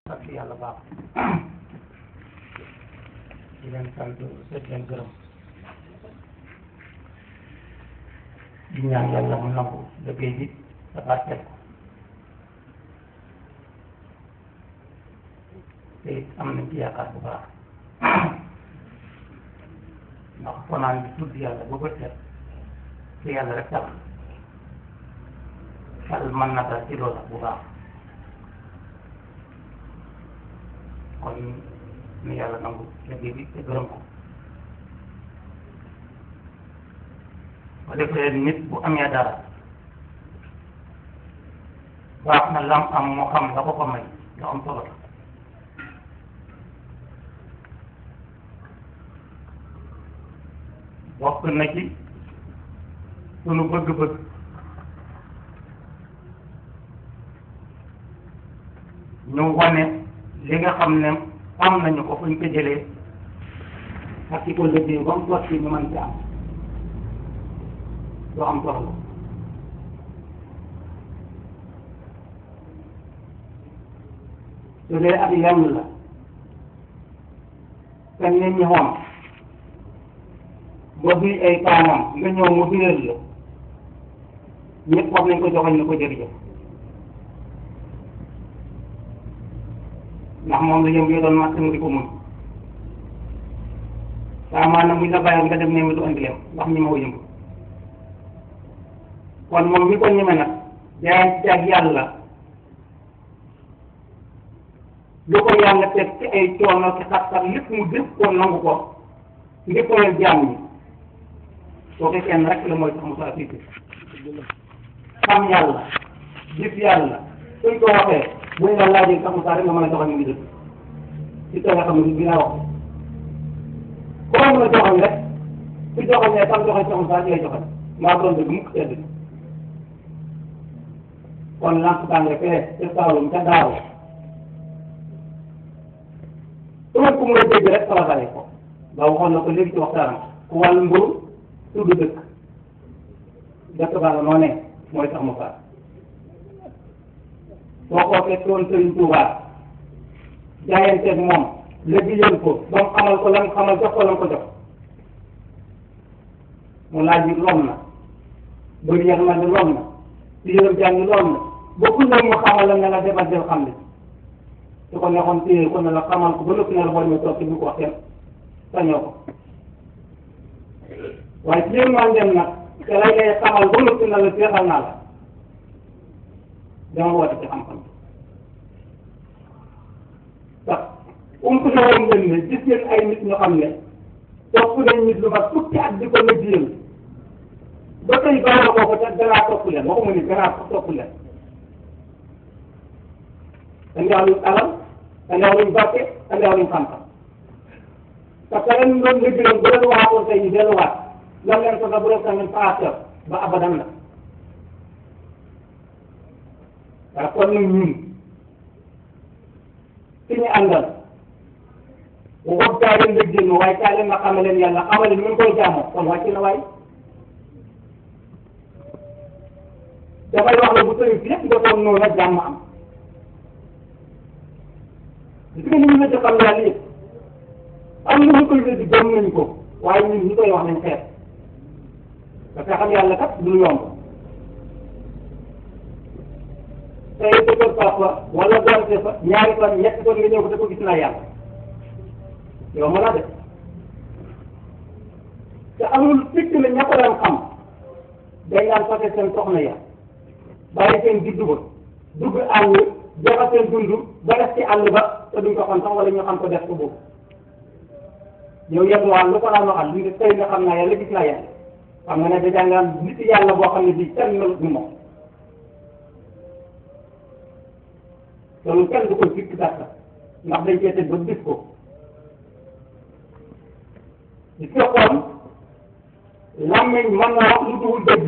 sant yàlla baax di leen sant seet leen gërëm di ñaan yàlla mu nangu liggéey bi te barkeel ko te it am nañ ci yaakaar bu baax ndax fanaan bi tudd yàlla ba bët set te yàlla rek tax xel mën na dal ci loola bu baax kon nu yàlla nangu liggéey bi te gërëm ko ba defee nit bu amee dara baax na lam am moo xam la ko ko may lu am solo la bokk na ci sunu bëgg-bëgg ñu wane li nga xam ne am nañu ko fuñ ko jëlee ak ci ko liggéey ba mu sotti ñu mën ci am lu am solo la su dee ak lenn la te nit ñi xoom ba duy ay paanam nga ñëw mu biral la ñëpp wax nañ ko joxoñ ne ko jërëjëf ndax moom la yëm yi doon màtt mu di ko mun waaw maanaam buñ la bàyyi nga dem ne ma du andi lem ndax ñi ma ko yëngu kon moom mi ko ñeme nag jaayante ak yàlla lu ko yàlla teg ci ay coono ci xat-xat lépp mu def ko nangu ko ngir ko leen jaam ñi soo ko kenn rek la mooy tax mu saa fiiti xam yàlla gis yàlla suñ ko waxee buñ la laajee sax mu saa rek nga mën a joxoon ñu ngi dëgg ci te nga xam ne bi nga wax koo mën a joxoon rek su joxoon ne sax joxoon sax mu saa ci lay joxoon maa doon dëgg mukk tedd kon lamp tànge fee ca Saalum ca daaw tumat ku mën a dégg rek sala bàyyi ko ba waxoon na ko léegi ci waxtaanam ku wàll mburu tudd dëkk dëkk baa nga noonee mooy sax mu faat soo ko fekkoon Sëriñ Tuubaa jaayanteeg moom liggéeyal ko ba mu xamal ko lan xamal jox ko lan ko jox mu laaj yi lom na bëri yax na ni lom na si yërëm jàng lom na bokkul nag mu xamal la ne la defal del xam ne su ko neexoon téye ko ne la xamal ko ba nëpp ne la boo ñëw toog ci bu ko wax kenn sañoo ko waaye ci yéen maa dem nag te lay lay xamal ba nëpp ne la seexal naa la dama woote ci xam-xam ndax ump na woon ngeen ne gis ngeen ay nit ñoo xam ne topp nañ nit lu mat fukki at di ko liggéeyal ba tey baax na ko te danaa topp leen waxuma ni danaa ko topp leen andiwaat alal andiwaat barke andiwaat xam-xam parce que ren doon liggéeyal bu leen waxoon tey ñu delluwaat lan leen ko bu def tamit paaseur ba abadan la waaw kon nag ñun fi ñu àndal waxut kaa leen liggéey ma waaye kaa leen nga xamal leen yàlla xamal leen ñu koy jaamoo kon wàcc na waay dafay wax la bu sëriñ si yëpp defoon noonu la jàmm am gis nga ni ñu la xam yàlla yëpp am na ñu koy weddi gëm nañ ko waaye ñun ñu koy wax nañ xeet parce que xam yàlla kat du yomb tey dëgër papa wala donte fa ñaari fan ñetti fan nga ñëw ko da ko gis naa yàlla yow mën a def te amul fikk la ña ko daan xam dañ daan fase seen soxna ya bàyyi seen juddu ba dugg àll joxe seen dund ba def ci àll ba te duñ ko xam sax wala ñu xam ko def ko boobu yow yenn waa lu ko daan waxal li nga tey nga xam naa yàlla gis naa yàlla xam nga ne dèjà nga am nit yàlla boo xam ne bii kenn melut ni moom loolu kenn du koy fikk gàtta ndax dañ cee teg ba gis ko gis nga kon làmmiñ mën naa wax lu dul dëgg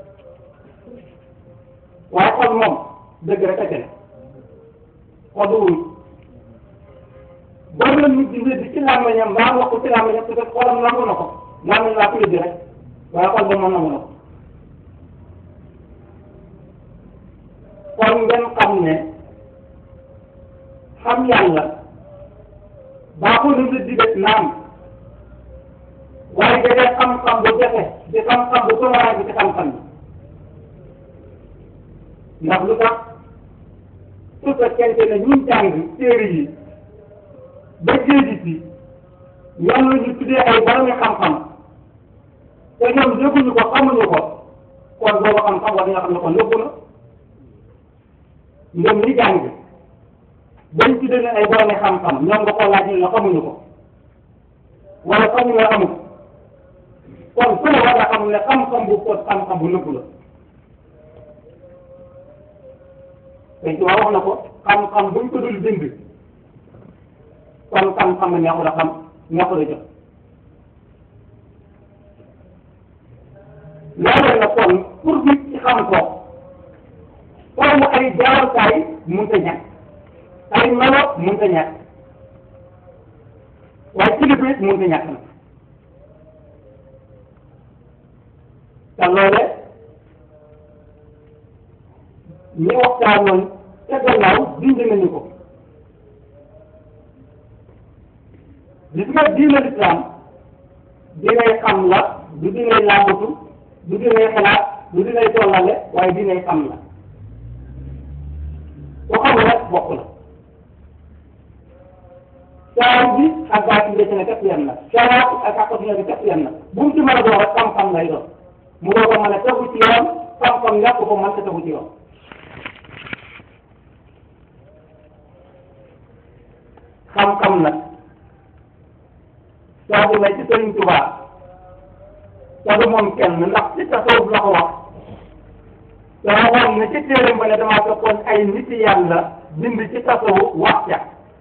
waaye xol moom dëgg rek a jële xol du wuy bari na nit di wéddi ci làmmiñam mbaa wax ko ci làmmiñam peut être xolam nangu na ko làmmiñ laa ko wéddi rek waaye xol ba moom nangu na ko kon ngeen xam ne xam yàlla baaxul lu nit di def naam waaye da dee xam-xam bu jafe di xam-xam bu tumaraa bi ci xam-xam bi ndax lu tax su fekkente ne ñun jàng téere yi ba géeji si ñoom la ñu tuddee ay boromi xam-xam te ñoom yëguñu ko xamuñu ko kon boobu xam-xam war nga xam ne kon nëbbu na ñoom ñi jàng bañ tuddee ne ay boromi xam-xam ñoom nga ko laaj ñu ne xamuñu ko wala xamuñu nga amul kon su ma war a xam ne xam-xam bu ko xam-xam bu nëbbu la te ci wax na ko xam-xam buñ ko dul bind kon xam-xam ne neexul a xam neexul a jot loolu la kon pour nit ci xam ko foofu ay jaarukaay mënut a ñàkk ay melo mënut a ñàkk waaye kilifa it mënut a ñàkk na te loole ñi waxtaanoon ca gannaaw dindi nañu ko gis nga diine lislaam dinay xam la du dinay làmbatu du dinay xalaat du dinay tollale waaye dinay xam la ku xam rek bokk la saaw bi ak baati bi ne képp yem na saaw ak ak bi képp yem na bu mu ci mën a doon rek xam-xam lay doon mu doo ko mën a tegu ci yoon xam-xam ñàkk ko mën ta tegu ci yoon xam-xam nag saa bu ne ci Sëriñ Tuubaa te du moom kenn ndax ci tasawuf la ko wax te waxoon ne ci téeréem ba ne damaa fekkoon ay nit yàlla bind ci tasawuf wax ca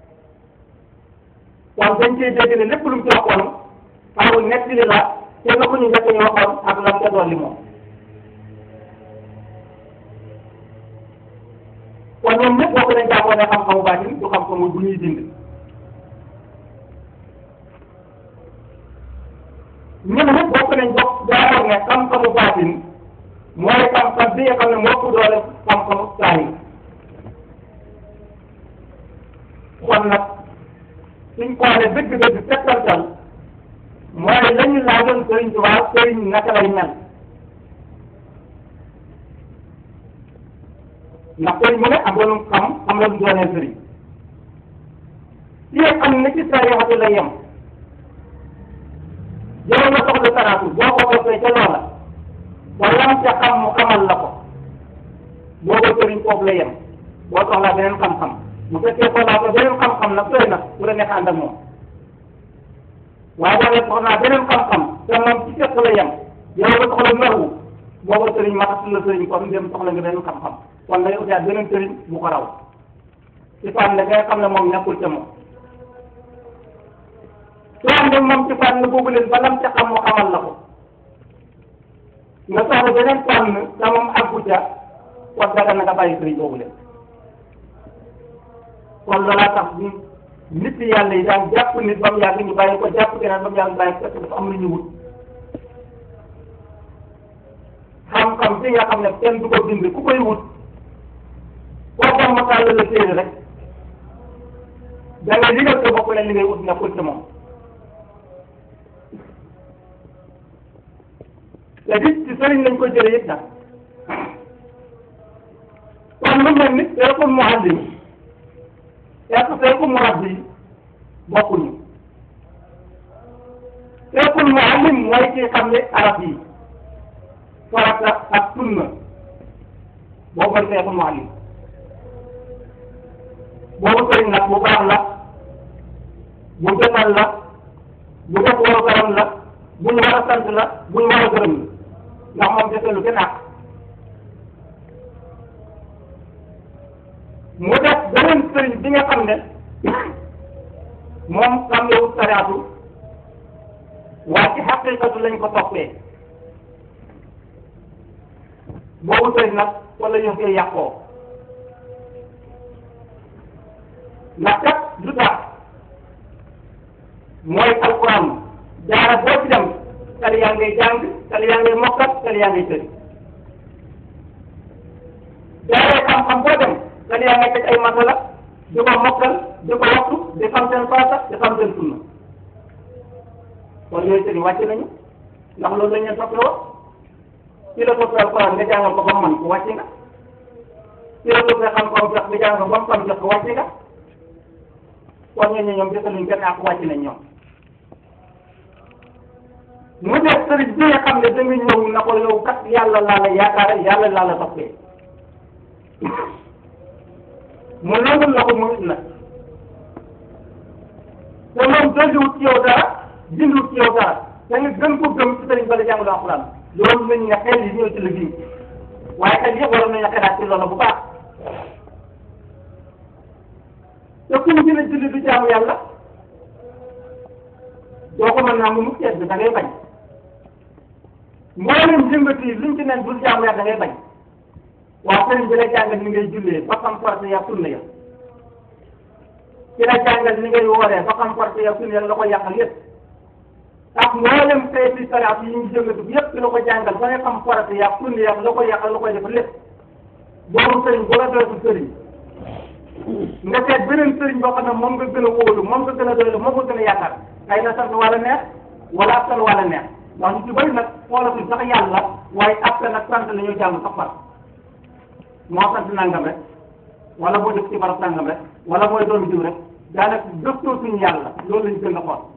kon dañ cee dégg ne lépp lu mu ci waxoon amul nekk li la te nga ko ñu njëkk ñu waxoon ak lam ca dolli moom kon ñoom ñëpp bokk nañ jàppoon ne xam-xamu baatin du xam-xamu bu ñuy dind ñun ñëpp bokk nañ bokk jàppoon ne xam-xamu baatin mooy xam-xam bi nga xam ne moo ko doole xam-xamu saahir kon nag suñ xoolee dëgg-dëgg settantal mooy la ñu laajoon Sëriñ Tuubaa sëriñ naka lay mel ndax sëriñ mu ne am nga lu xam am na lu doonee sëriñ ci xam ne ci sa yaxatu la yem yow nga soxla saraatu boo ko toppee ca loola ba lam ca xam mu xamal la ko booba sëriñ foofu la yem boo soxlaa beneen xam-xam bu fekkee soxlaa ko beneen xam-xam nag sooy nag bu la neex ànd ak moom waaye boo soxlaa beneen xam-xam te moom ci fekk la yem yow nga soxla naru booba sëriñ maxatul la sëriñ kon dem soxla nga beneen xam-xam kon day utaat beneen sëriñ bu ko raw ci fànn ngay xam ne moom nekkul ca moom soo am moom ci fànn boobu leen ba lam ca xam mu xamal la ko nga soxla beneen fànn te moom àggu ca kon daga na nga bàyyi sëriñ boobu leen kon loolaa tax ñu nit yàlla yi daan jàpp nit ba mu yàgg ñu bàyyi ko jàpp keneen ba mu yàgg bàyyi fekk dafa am lu ñu wut xam-xam bi nga xam ne kenn du ko bind ku koy wut koo xam ma tàll la téere rek da ngay ligal sa bopp leen li ngay wut nekkul ci moom te dit ci sëriñ lañ ko jëlee it nag kon lu mel ni seekul muallim est-ce que seekul murabbi bokkuñu seekul muallim mooy kii xam ne arab yi farata ak sunna boobu mooy seekul muallim boobu sëriñ nag bu baax la bu jotal la bu def waru garam la bu ñu war a sant la bu ñu war a gërëm la ndax moom defee lu gën a mu def beneen sëriñ bi nga xam ne moom xam ne wut sariatu waaye ci xaqiqatu lañ ko toppee boobu sëriñ nag wala ñu koy yàqoo ndax kat lu tax mooy alquran jaara boo ci dem tali yaa ngay jàng tali yaa ngay mokkat tali yaa ngay tëri jaaree xam-xam boo dem tali yaa ngay teg ay masala di ko mokkal di ko waxtu di xam seen farata di xam seen sunna kon yooyu sëriñ wàcc nañu ndax loolu lañ leen soxla woon ci la toppee alquran nga jàngal ko ba mu mën ko wàcc nga ci la toppee xam ko jox nga jàngal ko ba mu xam jox ko wàcc nga kon ñooñu ñoom desaluñ kenn ak wàcc nañ ñoom mu def sëriñ bi nga xam ne da nga ñëw na ko yow kat yàlla laa la yaakaar yàlla laa la toppee mu nangul la ko mu it nag te moom dolliwut ci yow dara dindiwut ci yow dara da nga gën ko gëm ci sëriñ ba la jàngalu alxuraan loolu lañ ne xel yi ñëw ci liggéey waaye xel yëpp waroon nañu xelaat ci loolu bu baax te ku ñu gën a julli du jaamu yàlla doo ko mën naa mu mu seet bi da ngay bañ mboolem jëmbat yi luñ ci nen bul jaamu yàlla da ngay bañ waaw sëriñ bi la jàngal ni ngay jullee ba xam farata ya sunna ya ci la jàngal ni ngay wooree ba xam farata ya sunna ya la ko yàqal yëpp ak mboolem xeeti saraat yi ñu jëngatu bi yëpp la ko jàngal ba nga xam farata ya sunna ya la ko yàqal la koy def lépp boobu sëriñ bu la doyatu sëriñ nga seet beneen sëriñ boo xam ne moom nga gën a wóolu moom nga gën a doylu moom nga gën a yaakaar xëy na sant wala neex wala askan wala neex ndax ñu ci bëri nag xoolatuñ sax yàlla waaye askan ak sant la ñuy jàng sax far moo sant nangam rek wala boo def ci barab nangam rek wala mooy doomu jiw rek daanaka gëstoo suñu yàlla loolu lañ gën a xool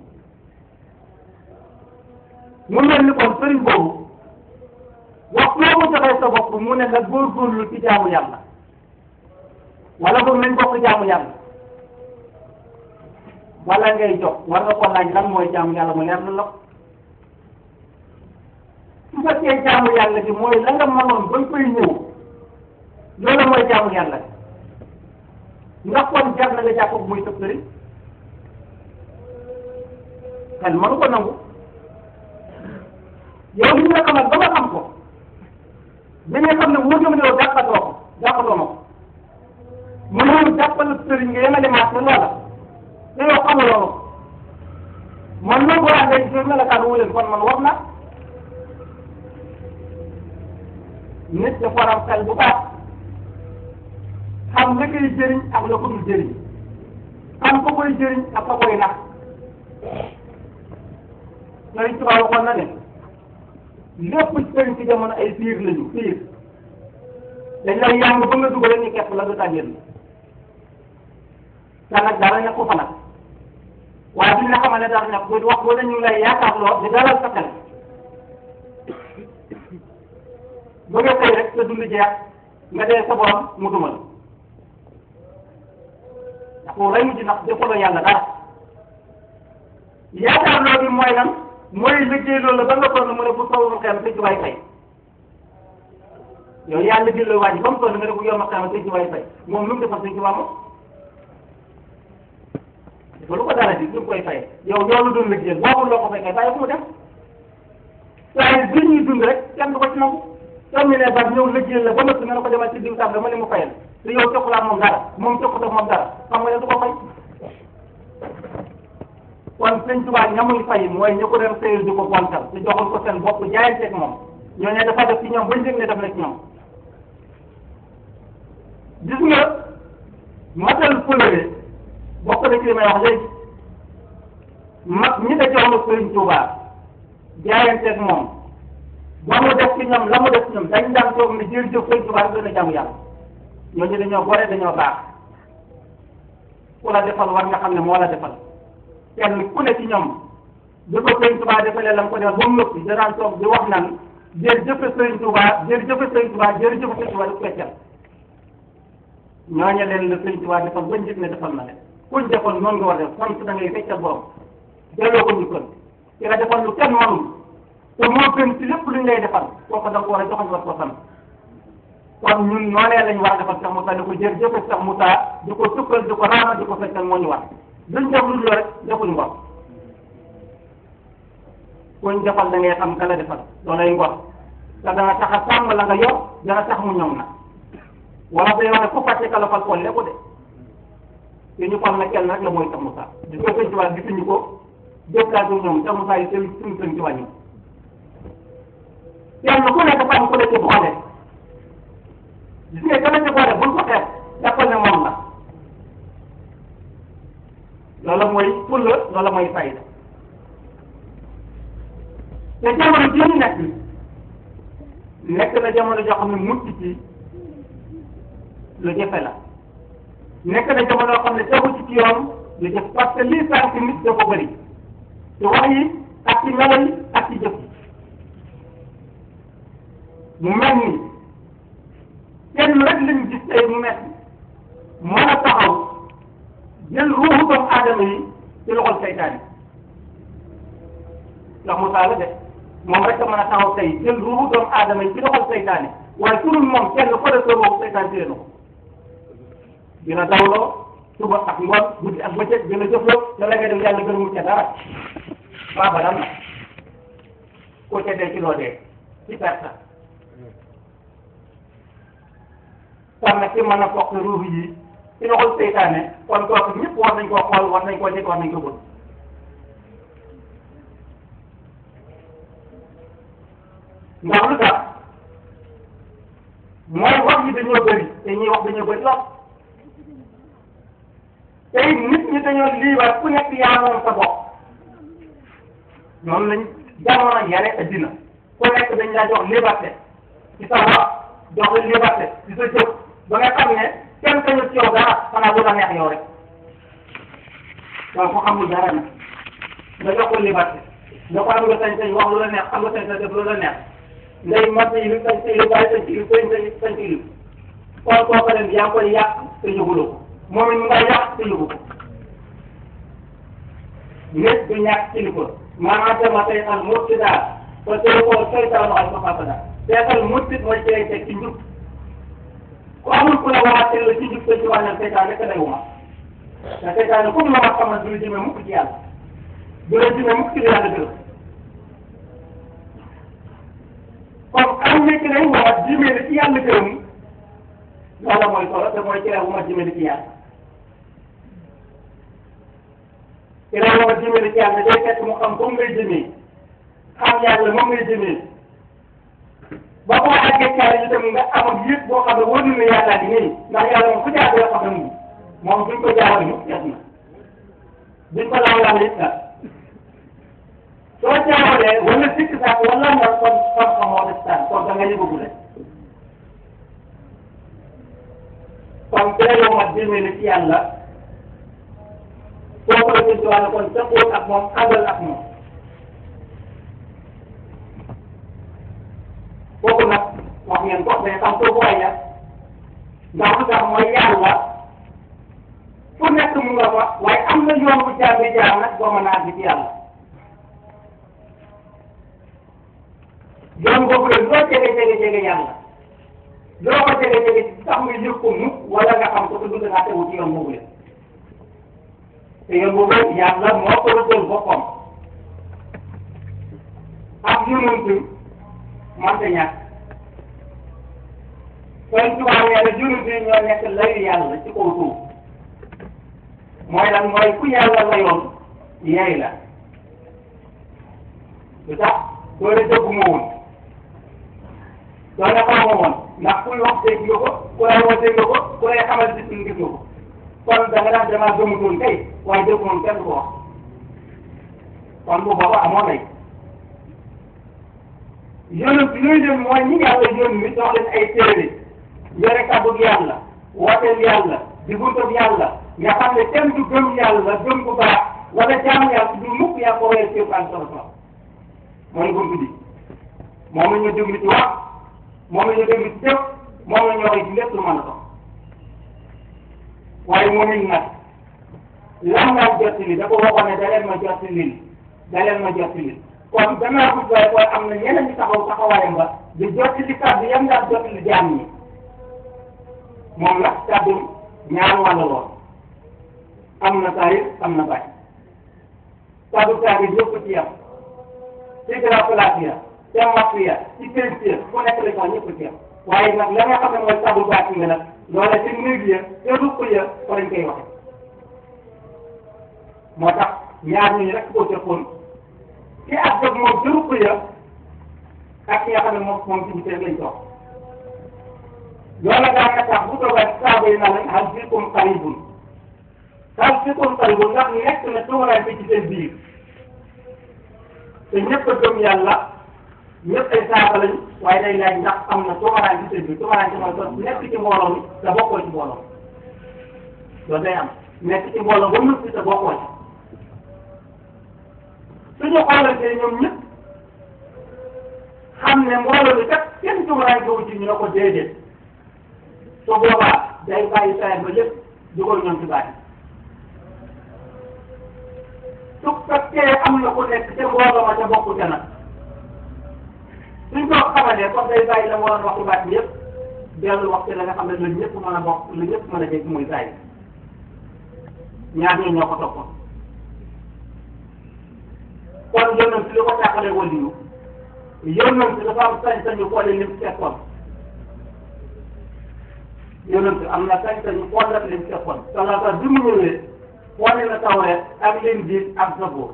mu mel ni kon sëriñ boobu wax loo mu joxee sa bopp mu ne la góorgóorlu ci jaamu yàlla wala boog nañ bokk jaamu yàlla wala ngay jox war nga ko laaj lan mooy jaamu yàlla mu leer na la su fekkee jaamu yàlla gi mooy la nga mënoon ba koy ñëw loolu mooy jaamu yàlla ndax kon jar na nga jàpp ko muy sëb sëriñ xel mënu ko nangu yow li nga xamal ba nga xam ko bi nga xam ne wóor na ma ne yow jàppatoo ko jàppatoo ma ko mu ñëw jàppal sëriñ nga yemale maat ne loola te yow xamuloo ko man loolu boo àndee ci melokaan wu leen kon man war na nit dafa war a xel bu baax xam la koy jëriñ ak la ko dul jëriñ xam ko koy jëriñ ak ko koy nax Sëriñ Tuubaa waxoon na ne lépp sëriñ ci jamono ay piir lañu piir dañ lay yàng ba nga dugal ñu kepp la du tàggeen te nag dara nekku fa nag waaye duñ la xamal ne dara nekk bu wax boo dañu lay yaakaar loo di dalal sa xel ba nga xëy rek sa dund jeex nga dee sa borom mu dumal ndax foofu lay mujj ndax defaloo yàlla dara yaakaar loo bi mooy lan mooy liggéey loolu ba nga toll mu ne bu sawul xel sa ci waay fay yow yaa liggéey loolu waa ji ba mu toll nga ne bu yor ma xel sa ci waay fay moom lu mu defal sa ci waa moom lu ko dara di lu mu koy fay yow loolu doon liggéeyal boobu loo ko fay kay bàyyi ko mu dem waaye bi ñuy dund rek kenn du ko ci nangu soo ne ba ñëw liggéeyal la ba nëpp nga ne ko demal ci diw tam dama ne mu fayal te yow joxulaa moom dara moom joxutoo moom dara xam nga ne du ko fay kon sëñ Tuubaa ñamuy fay mooy ñu ko dem sëyal di ko gontal te joxul ko seen bopp jaayanteeg moom ñooñu dafa def ci ñoom bañ dégg ne def na ci ñoom gis nga matal fulare bokk na ci li may wax léegi mag ñi da jox sëriñ Tuubaa jaayanteeg moom ba mu def ci ñoom la mu def ci ñoom dañ daan toog ne jërëjëf sëriñ Tuubaa gën a jaamu yàlla ñooñu dañoo gore dañoo baax ku la defal war nga xam ne moo la defal kenn ku ne ci ñoom bi ko sëriñ Tuubaa defalee la mu ko defal ba mu noppi danaan toog di wax naan jërëjëf sëriñ Tuubaa jërëjëf sëriñ Tuubaa jërëjëf sëriñ Tuubaa di ko feccal ñooñu leen la sëriñ Tuubaa defal bañ gis ne defal na leen kuñ defal noonu nga war a def sant da ngay feccal borom delloo ko njukkal ci nga defal lu kenn mënul te moo gën ci lépp luñ lay defal kooku da nga ko war a joxoñ war ko sant kon ñun noonee lañ war a defal Cheikh Moussa di ko jërëjëf Cheikh Moussa di ko sukkal di ko raama di ko feccal moo ñu war duñ def lu rek defuñ ngor kuñ defal da ngay xam ka la defal loolay ngor te dana tax a sàmm la nga yor dana tax mu ñoŋ na wala day wax ne ku fàtte ka la fal folle ko de te ñu fal na kenn rek la mooy Cheikh Moussa di ko sëñ Tuubaa gisuñu ko jëflaatu ñoom Cheikh Moussa yi seen suñu sëñ Tuubaa ñoom kenn ku nekk fam ku la ci boole gis nga ka la ci boole buñ ko xeeb jàppal ne moom la loolu mooy fulla loolu mooy fayda te jamono ji ñu nekk nekk na jamono joo xam ne mucc ci lu jafe la nekk na jamono yoo xam ne tegu ci ci yoon lu jëf parce que lii sànq nit dafa bëri ci wax yi ak ci melo yi ak ci jëf yi mu mel ni kenn rek lañu gis tey mu mel mën a taxaw jël ruuxu doomu aadama yi ci loxol seytaane ndax mu taala de moom rek a mën a taxaw tey jël ruuxu doomu aadama yi ci loxol seytaane waaye su dul moom kenn ko def sa ruuxu seytaane téye na ko dina dawloo suba ak ngoon guddi ak bëccëg dina jëfloo te la ngay def yàlla gërëmul ca dara waa ba dam na ko ca dee ci loo dee ci perte kon nag ci mën a fokk ruux yi ci loxol seytaane kon kooku ñëpp war nañ koo xool war nañ koo njëkk war nañ ko bëgg ndax lu tax mooy wax yi dañoo bëri te ñuy wax dañoo bëri lool tey nit ñi dañoo liibar ku nekk yaa moom sa bopp noonu lañ jamono yare addina ku nekk dañ laa jox liberté ci sa wax jox la liberté ci sa jëf ba nga xam ne kenn kañu ci yow dara xanaa bu la neex yow rek donc ko xamul dara nag nga jox ko liberté nga ko am nga sañ-sañ wax lu la neex am nga sañ-sañ def lu la neex ngay mat yi li sañ ci li bàyyi sañ ci li sañ sañ sañ ci li kon kooku leen yaa ngi koy yàq te yëguloo ko moom it mu nga yàq te yëgu ko nit du ñàkk kilifa maanaam dama tey al murtidaa te tey ko seytaanu al mafasada seetal murtit mooy cee teg ci njub ku amul ku la waxaatee la ci njub te ci wàññal seytaan rek lay wuma te seytaan comme la ma xamal du la jëmee mukk ci yàlla du la jëmee mukk ci li yàlla gërëm comme am na ci lay wax jëmee la ci yàlla gërëm loolu mooy solo te mooy ci lay wuma jëmee la ci yàlla ci lay wuma jëmee la ci yàlla day fekk mu xam comme ngay jëmee xam yàlla moom ngay jëmee ba ko àggee caare itam nga amoon yëpp boo xam ne wóor na yàlla di nii ndax yàlla moom ku jaar doo xam ne mu moom duñ ko jaaral ñu yàgg na duñ ko laal laal it la soo jaaralee wala sikk sax wala nga kon xam-xam moo def tànn kon da nga yëgagu rek kon teeloo ma jëmee na ci yàlla soo ko defee ci wàllu kon tëkkoon ak moom àndal ak moom kooku nag wax ngeen ko mais xam kooku waay ya ndax lu tax mooy yàlla fu nekk mu nga fa waaye am na yoon bu jaar bi jaar nag boo mën a àgg ci yàlla yoon boobu la loo jege jege jege yàlla loo ko jege jege sax nga yëg ko mukk wala nga xam ko te du nga tegu ci yoon boobu la te yoon boobu yàlla moo ko rëddal boppam ak yonent man te ñàkk kon tubaab yàlla yonent yi ñoo nekk layu yàlla ci kaw suuf mooy lan mooy ku yàlla layoon yeey la lu tax doo la dëgg ma woon doo la xamoo woon ndax kuy wax dégg nga ko ku lay wax dégg nga ko ku lay xamal gis nga gis nga ko kon da nga daan damaa gëmutoon kay waaye dëgg moom kenn du ko wax kon bu booba amoo lay yonent bi ñuy dem mooy ñi yàlla yónni jox leen ay téere yore kàddu yàlla wooteel yàlla di buntab yàlla nga xam ne kenn du gëm yàlla gëm bu baax wala jaam yàlla du mukk yaa ko wéyal képp ak solo mooy bunt bi moom la ñu déglu ci wax moom la ñu déglu ci jëf moom la ñu waxee ci lépp lu mën a dox waaye moom it nag lan laa jot li da ko waxoon ne da leen ma jot li da leen ma jot li kon danaa ko waaye kon am na ñeneen ñi taxaw taxawaayam ba di jot li kàddu yam daal jot li jaam ñi moom nag kàddu ñaar wàll lool am na taarif am na bañ kàddu taarif yëpp ci yam ci graphique te mafia ci peinture fu nekk la ñu ñëpp ci yam waaye nag la nga xam ne mooy kàddu baat yi nga nag loola ci néeg ya te ruq ya fa lañ koy waxe moo tax ñaar ñooñu rek koo jëppoon ki ak jóg moom ci ruq ya ak ki nga xam ne moom moom ci biir lañ toog loola daan na tax bu toogal saaba yi na lañ hal fiikum qaribun xal si kon talibu ndax nekk na tumuraay bi ci seen biir te ñëpp a gëm yàlla ñëpp ay saaba lañ waaye day laaj ndax am na tumuraay ci seen biir tumuraay ci mooy kon nekk ci mbooloo mi te bokkoo ci mbooloo loolu day am nekk ci mbooloo ba noppi te bokkoo ci suñu xoolantee ñoom ñëpp xam ne mbooloo mi kat kenn tumuraay boobu ci ñu ne ko déedéet su boobaa day bàyyi saa ba lépp dugal ñoom ci baat su fekkee am na ku nekk ca mbooloo ma ca bokku ca nag suñ ko xamalee kon day bàyyi la mu waroon wax ci baat bi yëpp dellu wax ci la nga xam ne lu ñëpp mën a bokk lu ñëpp mën a dégg muy saa yi ñaar ñi ñoo ko toppoon kon yónnam si li ko tàqalee waliyu yónnam si dafa am sañ-sañu xoole lim fekkoon yónnam si am na sañ-sañu xoolal lim fekkoon salaata bi mu ñëwee wane na tawreet ak Linjiil ak Zabuur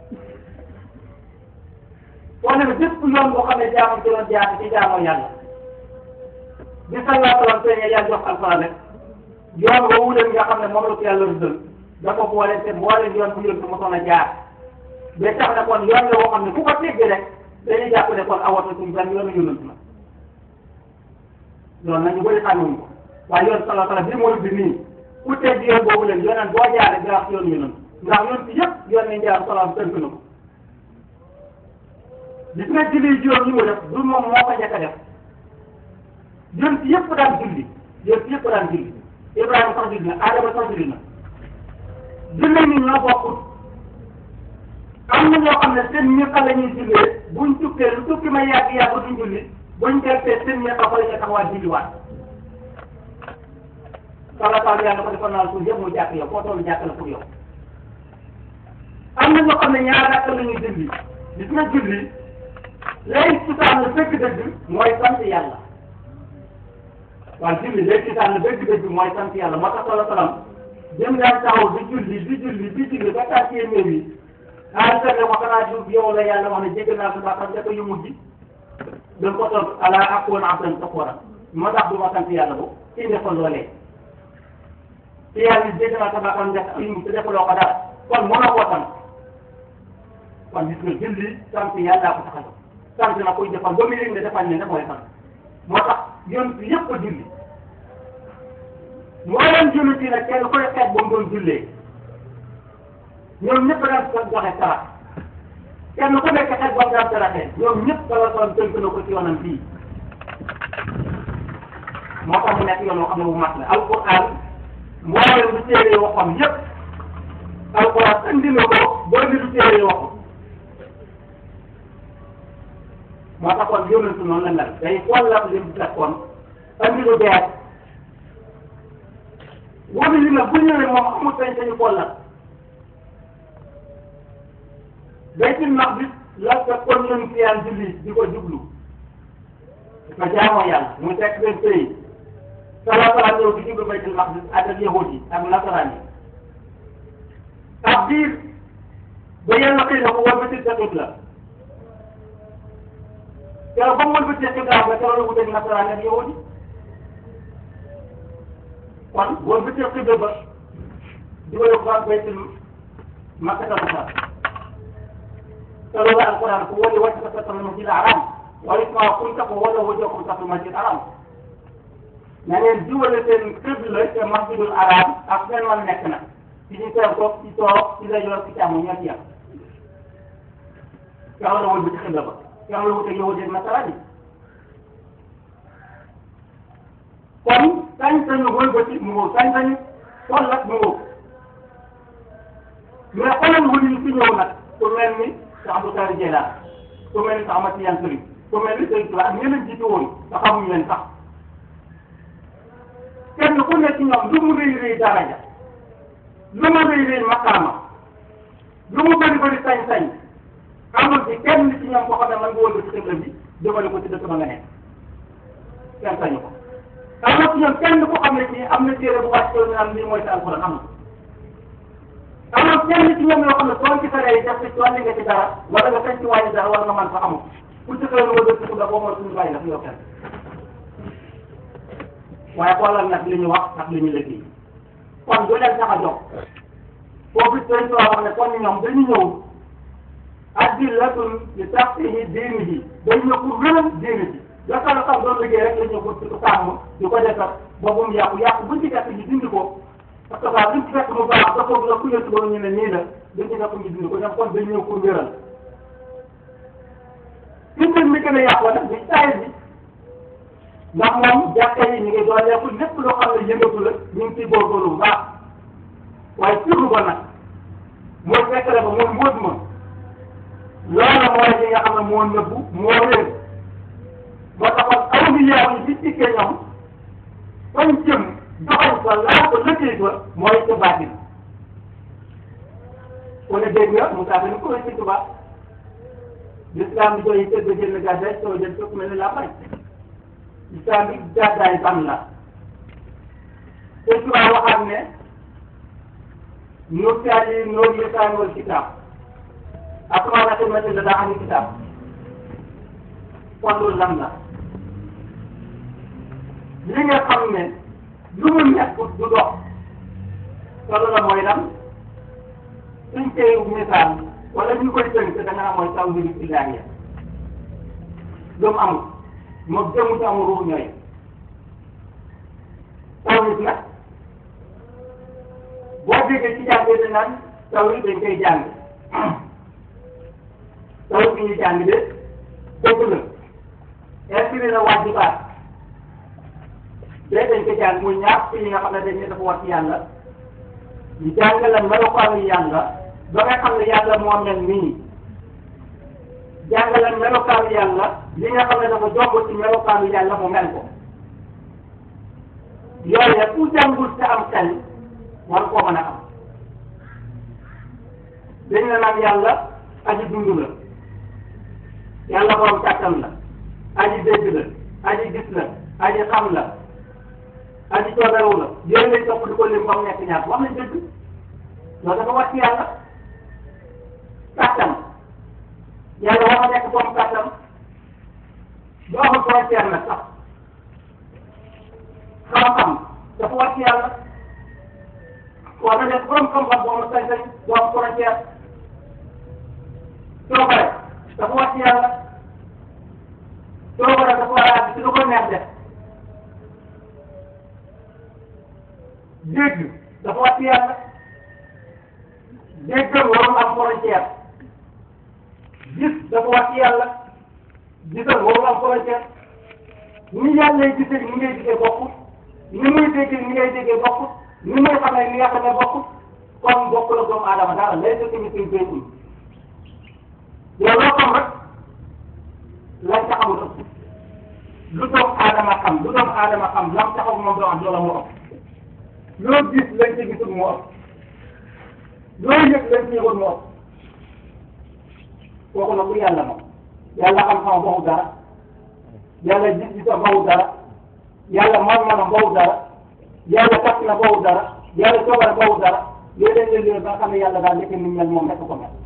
wane na bépp yoon boo xam ne jaamam ci doon jaar ci jaamoo yàlla bi sallallahu alayhi wa sallam yàlla jox alxuraan rek yoon woowu leen nga xam ne moom la ko yàlla rëddal dafa boole te boole yoon bu yëngu mosoon a jaar ba tax na kon yoon la woo xam ne ku ko teggee rek dañuy jàpp ne kon awata suñu benn yoonu yonent la loolu nag ñu bëri xamuñ ko waaye yoon sallallahu alayhi wa sallam bi mooy bi nii ku tegg yoon boobu leen yoonaan boo jaaree nga wax yoonu yonent ndax yoon si yëpp yoon nañ jaar salaam tënk na ko gis nga julli juróom yi mu def du moom moo ko njëkk a def yoon si yëpp daan julli yoon si yëpp daan julli Ibrahima sax julli na Adama sax julli na julli ni ñoo bokkut am na ñoo xam ne seen ñëpp la ñuy jullee buñ tukkee lu tukki ma yàgg yàgg duñ julli buñ gertee seen ñëpp fa la ñuy taxawaat julliwaat sala taal yàlla ko defal naa suuf yëpp mu jàkk yow foo toll jàkk la pour yow am na ñoo xam ne ñaar rakk la ñuy julli gis nga julli lay cosaan la dëgg-dëgg mooy sant yàlla waaw julli lay cosaan la dëgg-dëgg mooy sant yàlla moo tax sala salaam jëm daan taxaw di julli di julli di julli ba tàkkee néew yi ah sëñ wax naa ju yow la yàlla wax ne jéggal naa sa bàkkaar dafa yu mujj da ko toog ala akoon abdan shakura moo tax du ma sant yàlla bo indi ko loolee te yàlla ni jéggal naa sa bàkkaar dafa yu mujj te defaloo ko dara kon mënoo koo sant kon gis nga julli sant yàlla ko tax a sant na koy defal ba mu yëg ne defal ne ne mooy sant moo tax yoon bi yëpp a julli moo leen julli ci nag kenn koy xeet ba mu doon jullee ñoom ñëpp daan ko joxe sarax kenn ku nekk xeet ba mu daan saraxee ñoom ñëpp dala soon tënk na ko ci yoonam bii moo tax mu nekk yoon woo xam ne bu mat la alquran mboolem lu téere yi waxoon yëpp alquran andi na ko boo ni lu téere yi waxoon moo tax kon yónnantu noonu la mel day xoolal li mu fekkoon andi lu bees wóor li nag bu ñëwee moom amul sañ-sañu xoolal baytul maqdis la fekkoon ñun fi yaan julli di ko jublu di ko jaamoo yàlla mu fekk seen pays salaa salaam ñëw di jublu baytul maqdis ak ak yahud yi ak nasaraan yi ak biir ba yàlla xëy na ko war ba ci sa la keroog ba mu wël ba ci xibla ba keroog la wuteeg nasaraan ak yahud yi kon wël ba ci xibla ba di ko yóbbu ak baytul makkatal musar te loolu alquran ko woni wacce ko satal masjid haram wala ma kunta ko wala wajokum satal masjid haram na ngeen jiwale seen qibla te masjidul haram ak seen man nekk na ci ñu teew ko ci toog ci la yor ci càmm ñoo ci yam yow la wol bi ci xibla ba yow la wute yow dégg nasara bi kon sañ-sañu wol ba ci mu ngoo sañ-sañu tollat mu ngoo mais xoolal wëli yi fi ñëw nag ku mel ni Cheikh Abdou Karim Jeylaan ku mel ni Cheikh Ahmad Tidiane Sëriñ ku mel ni Sëriñ Tuubaa ak ñeneen jiitu woon te xamuñu leen sax kenn ku nekk ñoom lu mu rëy rëy daraja lu mu rëy rëy maqaama lu mu bëri bëri sañ-sañ amul ci kenn ci ñoom koo xam ne man nga wëlbati xibla bi jëmale ko ci dëkk ba nga nekk kenn sañu ko am na ci ñoom kenn ku xam ne ci am na téere bu wàcc ñu naan lii mooy sa alxuraan amul amul kenn ci ñoom yoo xam ne soo ci saree def ci wàllu nga ci dara wala nga sañ ci wàññi dara wala nga mën fa amul ku ci xëy na wala dëkk la boo mooy suñu bàyyi la fi yow kenn waaye xoolal nag li ñu wax ak li ñu liggéey kon du leen tax a jóg foofu seen soo xam ne kon ñoom dañu ñëw adillatun li taxtihi diini ji dañ ñëw pour wéral diini ji la ko la xam doon liggéey rek la ñëw pour di ko sàmm di ko defar ba bu mu yàqu yàqu buñ ci fekk ñu dindi ko parce que ça buñ ci fekk mu baax ba foofu la ku yëntu ba ñu ne nii la dañ ci fekk ñu dindi ko ñoom kon dañ ñëw pour wéral fi mbir mi gën a yàqoo nag bi taay bi ndax moom jàkka yi ñu ngi doon lekk lépp loo xam ne yëngatu la ñu ngi ciy góorgóorlu bu baax waaye surlu ba nag mooy fekk la ba mooy mbóot ma loola mooy li nga xam ne moo nëbbu moo réer moo taxoon awliyaa yi bi dikkee ñoom fañ jëm doxañ ko laal ko lëkkee ko mooy ca baatin ku ne dégg nga Moussa Deme ko ci tubaab l'islam bi doy tëdd jënd gàddaay soo jël fekk mel ni la fay islam bi gàddaay ban la te tubaab waxaat ne nurtaali noor lisaan wal kitaab asmaa xidmati la daa am kitaab kon loolu lan la li nga xam ne lu mu nekk du dox loolu la mooy lan suñ koy misaal wala ñu koy tënk da nga mooy taw bi illaahiya lu mu amul moom jëmu ci amul ruux ñooy taw nit nag boo déggee ci jàngee dañ naan taw yi dañ koy jàng taw bi ñu jàng de dëgg la inspiré na waajibaat de dañ ko jàng muy ñaar fi yi nga xam ne dañ ne dafa war ci yàlla ñu jàng la melokaanu yàlla ba nga xam ne yàlla moo mel nii jàng la melokaanu yàlla li nga xam ne dafa jomb ci melokaanu yàlla mu mel ko yooyu ku jàngul te am xel war koo mën a am dañ la naan yàlla aji dund la yàlla borom kàttan la aji dégg la aji gis la aji xam la aji cooberewu la yooyu lañ topp di ko lim ba mu nekk ñaar wax nañ dëgg loolu dafa wàcc yàlla kàttan yàlla war a nekk borom kàttan doo amul frontière nag sax xam-xam dafa wàcc yàlla war na nekk borom xam-xam boo amul sañ-sañ doo am frontière coobare dafa wàcc yàlla coobare dafa war a ci lu ko neex def dégg dafa wàcc yàlla déggal warul am frontière gis dafa wàcc yàlla gisal warul am frontière ni yàlla lay gisee ni ngay gisee bokkut ni muy déggee ni ngay déggee bokkut ni muy xamee ni nga xamee bokkut kon bokk la doomu aadama dara lay dëkk ni suñ béykum yow loo xam rek lañ ca xamul ëpp lu doomu aadama xam lu doomu aadama xam lam taxaw moom doo am loola moo ëpp loo gis lañ ca gisul moo ëpp loo yëg lañ ca yëgul moo ëpp kooku nag ku yàlla moom yàlla xam-xam boobu dara yàlla gis-gisam boobu dara yàlla man-manam boobu dara yàlla kàtt na boobu dara yàlla coobare boobu dara léeg-léeg léeg-léeg ba nga xam ne yàlla daal nekk ni mel moom rek ko mel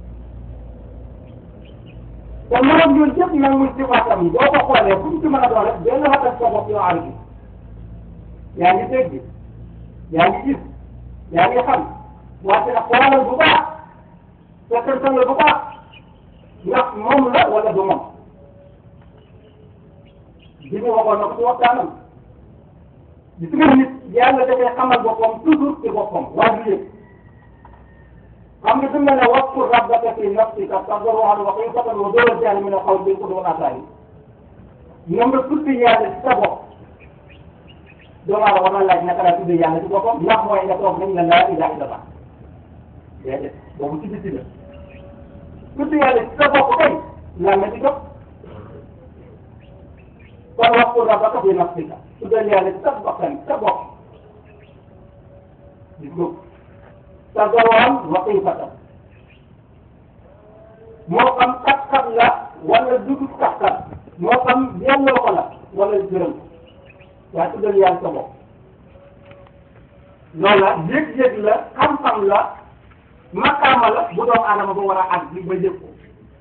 te mënoon yooyu yëpp nag muy sifaatam yi boo ko xoolee fu mu ci mën a doon rek benn xatal sa bopp yoo aar gi yaa ngi dégg yaa ngi gis yaa ngi xam wante nag xoolal bu baax fekkantal la bu baax ndax moom la wala du moom bi mu waxoon na ko ci waxtaanam gis nga nit yàlla dafay xamal boppam toujours ci boppam waa ji yëpp xam nga dina ne waskur rabbaka fi nafsika tadarruan wa xiifatan wa duna jahri min al-qawli bil ghudwi wal aasaali ñoom nga tudd yàlla ci sa bopp doomu aadama war na laaj naka laa tudd yàlla ci boppam ndax mooy nga toog nañ la laa ilaha illallah déedéet boobu ci biti la tudd yàlla ci sa bopp kay lan la ci jox kon waskur rabbaka fi nafsika tuddal yàlla ci sa bakkan sa bopp gis nga tadarruan wa xiifatan moo xam kat-kat la wala dugub kat-kat moo xam yelloo ko la wala gërëm waaye tuddal yàlla sa bopp loola yëg-yëg la xam-xam la makaama la bu doomu aadama ba war a àgg bi ba yëg ko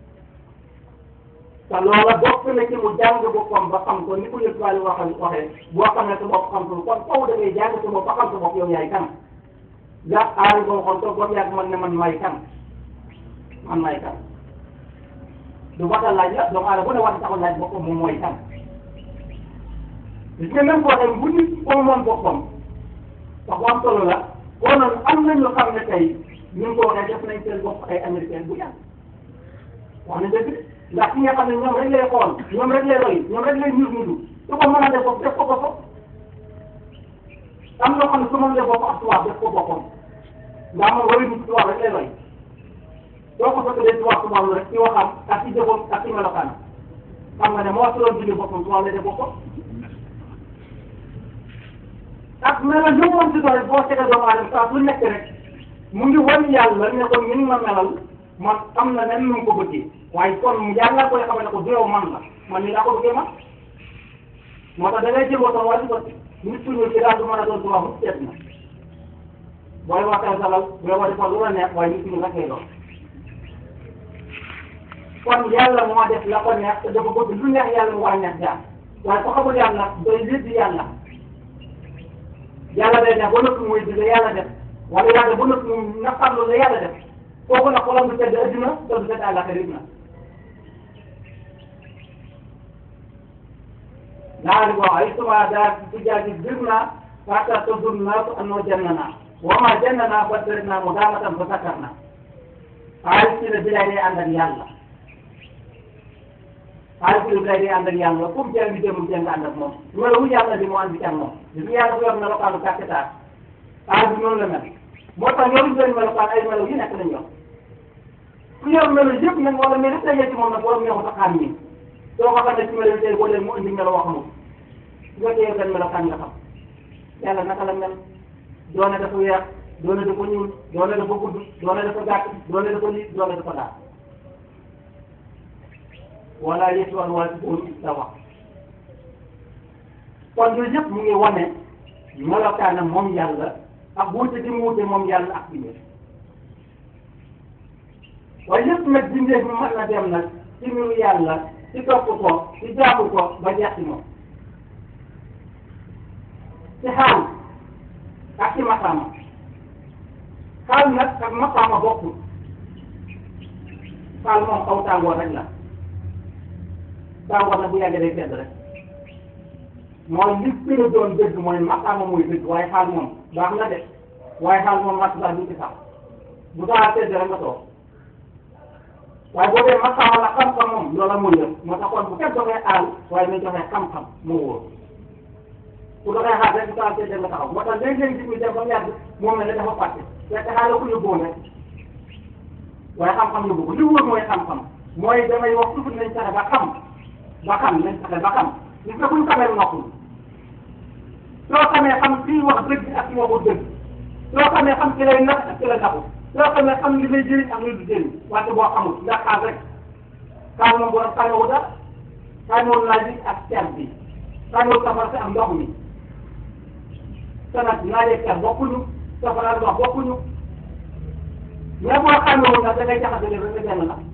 te loola bokk na ci mu jàng boppam ba xam ko ni ko yëg wàllu waxal waxee boo xamee sa bopp xam ko kon faw da ngay jàng sa bopp ba xam sa bopp yow yaay kan jàpp aari boo xool toog ba mu yàgg man ne man may kan man may kan du waxal laaj la doomu aadama bu ne wax taxul laaj boppam moom mooy kan gis nga même boo xam bu nit ko moom boppam wax bu am solo la kon nag am nañu xam ne tey ñu ngi ko waxee def nañ seen bopp ay américain bu yàgg wax nañ dëgg ndax ki nga xam ne ñoom rek lay xool ñoom rek lay roy ñoom rek lay ñur ñuru su ko mën a def bopp def ko boppam am loo xam ne su ma def bopp ak tubaab def ko boppam ndax moom roy nit tubaab rek lay roy doo ko fekk dee tubaab tubaab rek ci waxam ak ci jëfam ak ci melokaan xam nga ne moo si doon julli boppam tubaab lay def boppam ak melal lu mu mën si doon boo seetee doomu aadama saa su nekk rek mu ngi wan yàlla ne ko ni ma melal man am na nen nu mu ko bëggee waaye kon yàlla koy xamal ne ko du yow man la man ni laa ko bëggee man moo tax da ngay jël woto wàllu ko nit ku ñuul ki daal du mën a doon tubaab mu seet na booy waxee salal booy wax defal lu la neex waaye nit ku ñuul rek lay doon kon yàlla moo def la ko neex te dafa bëgg lu neex yàlla mu war a neex jaam waaye ko xamul yàlla day lépp yàlla yàlla day def ba nëkk muy di la yàlla def wala yàlla ba nëkk mu naqarlu la yàlla def kooku nag xolam du tedd adduna te du tedd àllaxira na daal di wax ay suma daal ci jaaji bir naa fata tadun naasu annoo jannana wa ma jannana fa darina mu daamatan fa sakarna xaalis ci la bilaay day ànd ak yàlla xaalis ci la bilaay day ànd ak yàlla comme jàng jëm jàng ànd ak moom melo wu yàlla di mu ànd ci ak moom gis nga yàlla bu yor melokaanu kàkketaar xaalis bi noonu la mel moo tax yoruñu leen melokaan ay melo yi nekk lañ yor ku yor melo yëpp nag wala mais lépp dañee ci moom nag borom ñoo ko tax xam ñi soo ko xam ne ci melo tey boo leen mu indi melo wax moom su ko téye benn melokaan nga xam yàlla naka la mel doone dafa weex doone dafa ñuul doone dafa gudd doone dafa gàtt doone dafa lii doone dafa daal wala yëtu wala wala ci boobu da wax kon yooyu yëpp mu ngi wane melokaanam moom yàlla ak wuute di mu wuute moom yàlla ak bindee waaye yëpp nag bindee bi mën na dem nag ci mbiru yàlla ci topp ko ci jaamu ko ba jeex ci moom ci xaal ak ci maqaama xaal nag ak maqaama bokkul xaal moom aw tàngoor rek la tàngoor nag bu yàggee day sedd rek mooy li gën a doon dëgg mooy maqaama mooy dëgg waaye xaal moom baax na de waaye xaal moom mat baax du ci sax bu daa sedd rek nga toog waaye boo dee maqaama la xam-xam moom loola mooy yëpp moo tax kon bu kenn joxee aal waaye nañ joxee xam-xam moo wóor ku doxee xaar rek bu daa sedd nga taxaw moo tax léeg-léeg gis ñu dem ba mu yàgg moom mel ne dafa fàtte fekk xaal la ko yóbbuwoon rek waaye xam-xam yóbbu ko li wóor mooy xam-xam mooy damay wax toujours nañ fexe ba xam ba xam nañ fexe ba xam gis nga buñ xamee noppul soo xamee xam kii wax dëgg ak kii waxul dëgg soo xamee xam ki lay nax ak ki la naxul soo xamee xam li lay jëriñ ak li du jëriñ wante boo xamul ndax xaal rek xaal moom boo xamewu dara xamewul naaj bi ak cer bi xamewul safara si ak ndox mi te nag naaj ak cer bokkuñu safara ak ndox bokkuñu mais boo xamewul nag da ngay jaxase leen rek nga benn la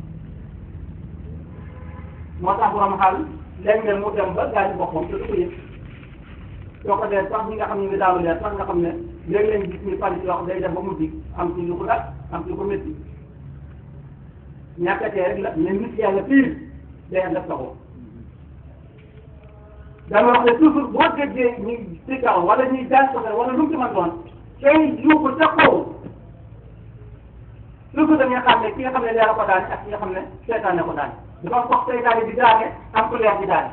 moo tax borom xaal léeg-léeg mu dem ba gaañu boppam te du ko yëg soo ko dee sax ñi nga xam ne ngi daanu leer sax nga xam ne léeg-léeg gis ni fan yoo xam day dem ba mujj am ci lu ko dal am ci lu ko métti ñàkkatee rek la mais nit yàlla pire day def taxaw dama wax ne toujours boo déggee ñu ci kaw wala ñuy daan soxla wala lu mu ci mën doon tey yuuxu ca kaw toujours dañuy xam ne ki nga xam ne leer ko daane ak ki nga xam ne seetaane ko daane dafa foog seytaane di daane am ku leer di daane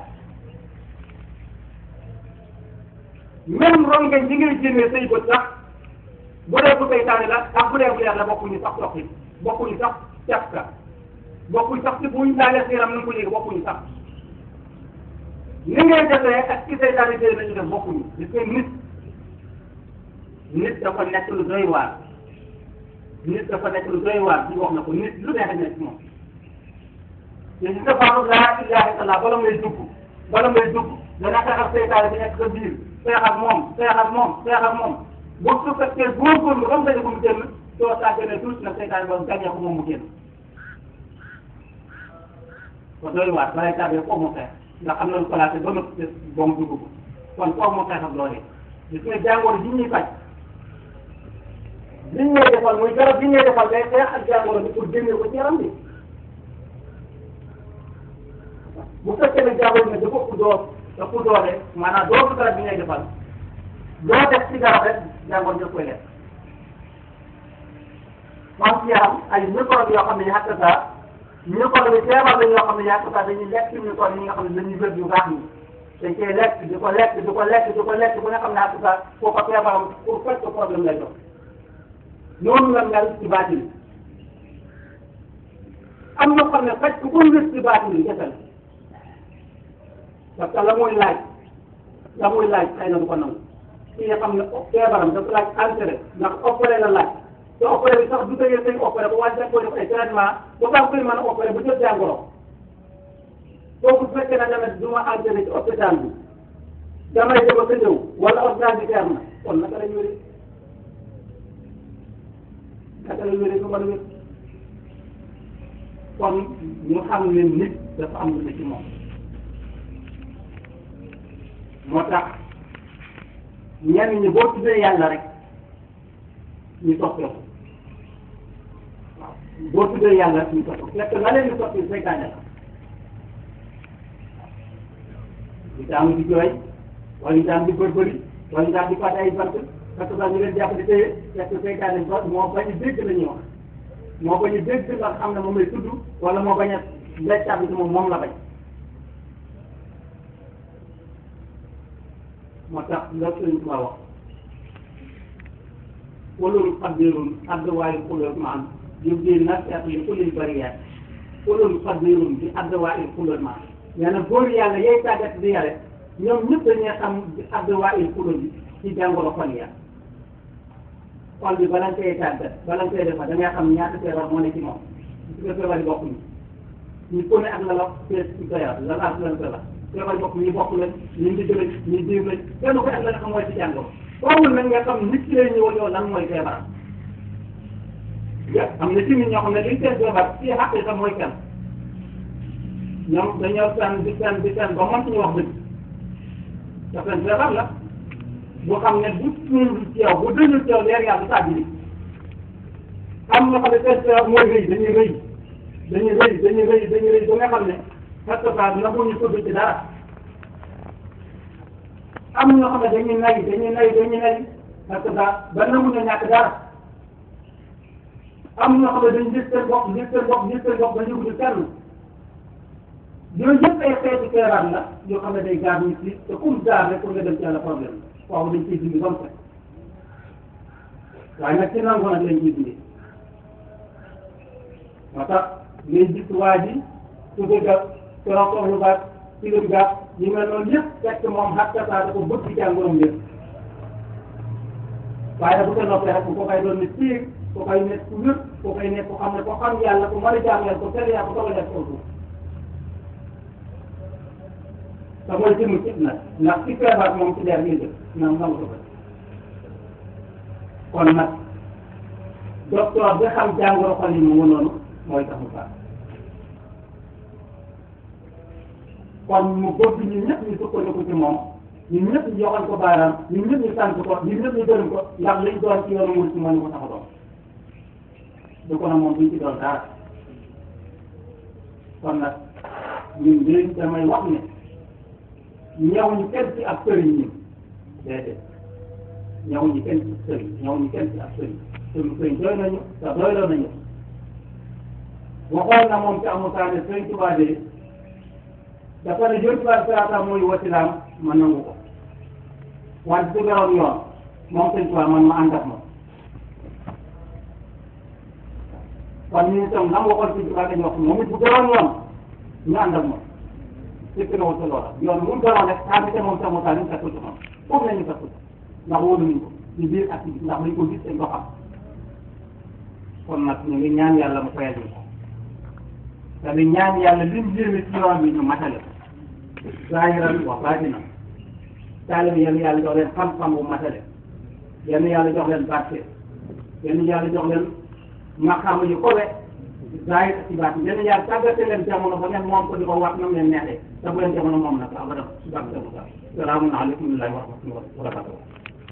même rongeñ yi ngay génnee say bët sax bu dee bu seytaane la ak bu dee bu leer la bokkuñu sax soxi bokkuñu sax cafka bokkuñu sax ci buñ laalee sa yaram nu ko yëg bokkuñu sax ni ngay defee ak ci seytaane jëlee nañu def bokkuñu gis nga nit nit dafa nekk lu doy waar nit dafa nekk lu doy waar ci wax na ko nit lu neex nekk ci moom te gis nga Fapal laa ilaha illallah bala ngay dugg bala ngay dugg dana xeex ak seytaane bi nekk sa biir xeex ak moom xeex ak moom xeex ak moom boo su fekkee góorgóorlu ba mu daje ko mu génn soo sàgganee tuuti nag seytaane boobu gàññee ko moom mu génn. kon doy waar balay tàbbee foofu mu xeex ndax am na lu placé ba nëpp ba mu dugg ko kon foofu mu xeex ak loolee gis nga jàngoro ji ñuy faj liñ ngay defal muy garab bi ngay defal day xeex ak jàngoro bi pour génne ko ci yaram bi bu fekkee ne jàngoro bi dafa ëpp doo ëpp doole maanaam doo ko garab bi ngay defal doo def ci garab rek jàngoro daf koy lekk am ci yaram ay microbe yoo xam ne yàq saa microbe bi feebar la yoo xam ne yàq saa dañuy lekk microbe yi nga xam ne dañuy wér yu baax yi dañ koy lekk di ko lekk di ko lekk di ko lekk bu nga xam ne yàq saa foofa feebaram pour faj ko problème lay doon noonu la mel ci baatin am na xam ne faj ku ko wér ci baatin yi jafe la parce que la muy laaj la muy laaj xëy na du ko nangu ki nga xam ne feebaram dafa laaj entrée ndax opéré la laaj te opéré bi sax du tëjee say opéré ba wàññi ko def ay traitement ba baax koy mën a opéré ba jot jàngoro kooku bu fekkee ne tamit du ma entré ci hôpital bi damay dem ak a ñëw wala ordonnance bi na kon naka la ñu wéree naka la ñu wéree du mën a wér kon ñu xam ne nit dafa am lu ne ci moom moo tax ñenn ñi boo tuddee yàlla rek ñu soppeeku waaw boo tuddee yàlla rek ñu soppeeku fekk la leen di soppi seytaane la di daam di jooy wala ñu daam di bërbëri wala ñu daam di fàtte ay bant parce que daal ñu leen jàpp di téye fekk seytaane ba moo bañ a dégg la ñuy wax moo bañ a dégg nga xam ne moom lay tudd wala moo bañ a leccaat bi moom moom la bañ moo tax la sëñ Tuba wax kulul qadirun adwaayu kulul maan yubdi nasihat li kulil bariyat kulul qadirun bi adwaayu kulul maan nee na góor yàlla yay tàggat di yare ñoom ñëpp dañuy xam bi adwaayu kulul bi ci jàngoro xol ya xol bi bala nga koy tàggat bala nga koy defa da ngay xam ñaata feebar moo ne ci moom su ko feebar yi bokkuñu ñu ku ne ak la la fees ci sa yaram la la la feebar feebar bopp ñu bokk lañ ñu ndigg lañ ñu diir lañ kenn ko ak la nga xam mooy ci jàngoro boobu nag nga xam nit ki lay ñëwal yow lan mooy feebaram ya am na ci nit ñoo xam ne liñ seen feebar ci xaqiqa mooy kenn ñoom dañoo seen di seen di seen ba mën suñu wax dëgg te seen feebar la boo xam ne bu suul ci yow bu dëñul ci yow leer yàlla du tàbbi am na xam ne seen feebar mooy rëy dañuy rëy dañuy rëy dañuy rëy dañuy rëy ba nga xam ne parce que ça na ñu tudd ci dara am ñoo xam ne dañuy nay dañuy nay dañuy nay parce que ça ba nangu ñu ñàkk dara am ñoo xam ne dañuy gis seen bopp gis seen bopp gis seen bopp ba yëngu ci kenn yooyu yëpp ay xeetu feebar la yoo xam ne day gaar nit ki te comme gaar rek pour nga dem ci yàlla problème waaw dañ ciy dindi ba mu set waaye nag ci nangu nag lañ ciy dindi moo tax ngay gis waa ji su dëgga keroog soxlu baat ci lu gàtt yi mel noonu yëpp fekk moom xatta saa dafa bëgg jàngoroom yëpp waaye bu ko noppee rek ko koy doon ne piir ko koy nekk ku wér ko koy nekk ko xam ne ko xam yàlla ko mën a jaam yàlla ko tere yàlla ko soog a def ko suuf te mooy jëmm ci nag ndax ci feebar moom ci leer ngay def naam nangu ko kon nag docteur bi xam jàngoro xol yi mu noonu mooy tax mu baax kon mu bëgg ñun ñëpp ñu sukkandiku ci moom ñun ñëpp ñu joxoon ko baaraam ñun ñëpp ñu sant ko ñun ñëpp ñu gërëm ko ndax liñ doon ci yoonu murid ci moo ñu ko tax a doon du ko nag moom duñ ci doon dara kon nag ñun léegi damay wax ne ñëw ñu kenn ci ab sëriñ ñun déedéet ñëw ñu kenn ci sëriñ ñëw ñu kenn ci ab sëriñ suñu sëriñ doy nañu te doyloo nañu waxoon na moom ci amul saa ne sëriñ Tuubaa de dafa ne jot ba sirata mooy wasilaam ma nangu ko wante su beroon yoon moom sëñ Tuubaa man ma ànd ak moom kon ñu itam nam waxoon sëñ Tuubaa dañu wax moom it bu beroon yoon ñu ànd ak moom fekk na wut loola yoon mu beroon rek saa bi te moom sama saa ñu fekkul ci moom foofu la ñu fekkul ndax wóolu nañ ko ci biir ak ci ndax dañ ko gis dañ ko xam kon nag ñu ngi ñaan yàlla mu fayal ñu ko te ñaan yàlla lim jéeme ci yoon bi ñu matale zaahiran wa baatinan taalibe yéen yàlla jox leen xam-xam bu matale yéen yàlla jox leen barke yéen yàlla jox leen maqaama yu kowe zaahir ci baati yéen yàlla tàggate leen jamono ba ngeen moom ko di ko wax nam leen neexee te bu leen jamono moom nag abadan su barke salaamun aleykum wa rahmatullahi wa barakatuh